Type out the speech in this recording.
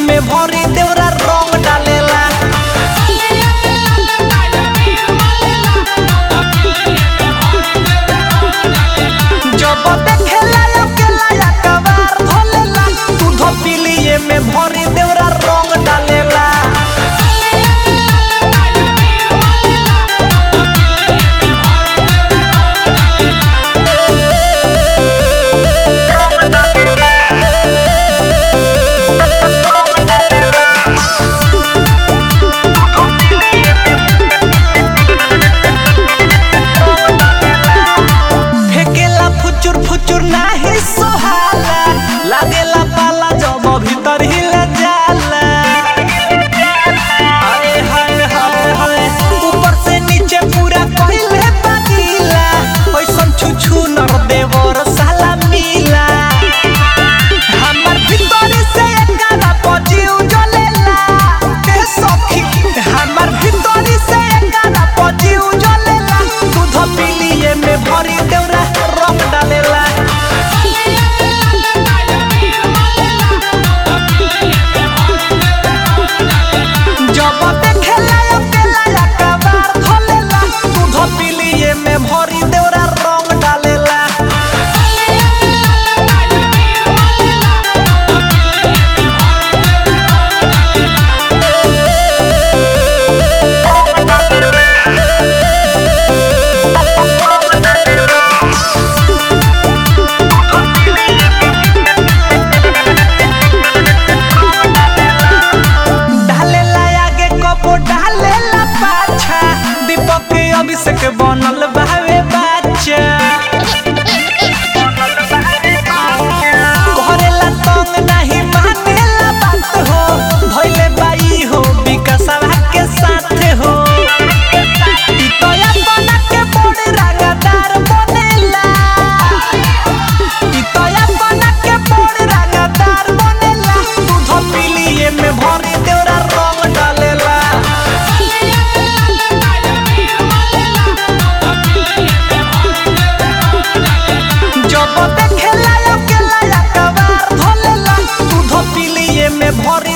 में भरी देवरा रंग डालेला जब देखेला अकेला या कबार धोलेला दूध पिलिए में भरी देवरा रंग डालेला फेकेला फुचुर फुचुर नाही सोहाला लागेला पाला जब भीतर हिले जाला हाय हाय हाय हाय ऊपर से नीचे पूरा कहिले पानीला ओइसन छुछु नर देवर साला मिला हमर भीतर से एकरा पजीउ जलेला के सखी हमर भीतर से एकरा पजीउ जलेला दूध पिलिए में भरी देवरा रंग डालेला जब देखेला अकेला या कबार धोलेला दूध पिलिए में भरी देवरा रंग डालेला डालेला आगे कपो डालेला पाछा दीपक के अभिषेक बनल बावे बाचा करेला तंग नहीं मानेला बात हो भइले बाई हो विकासवा के साथ हो ई तो अपना के बड़ रंगदार बनेला ई तो अपना के बड़ रंगदार बनेला दूध पिलिए में भरी देवरा रंग डालेला जब देखेला अकेला या कबार धोलेला दूध पिलिए में भरी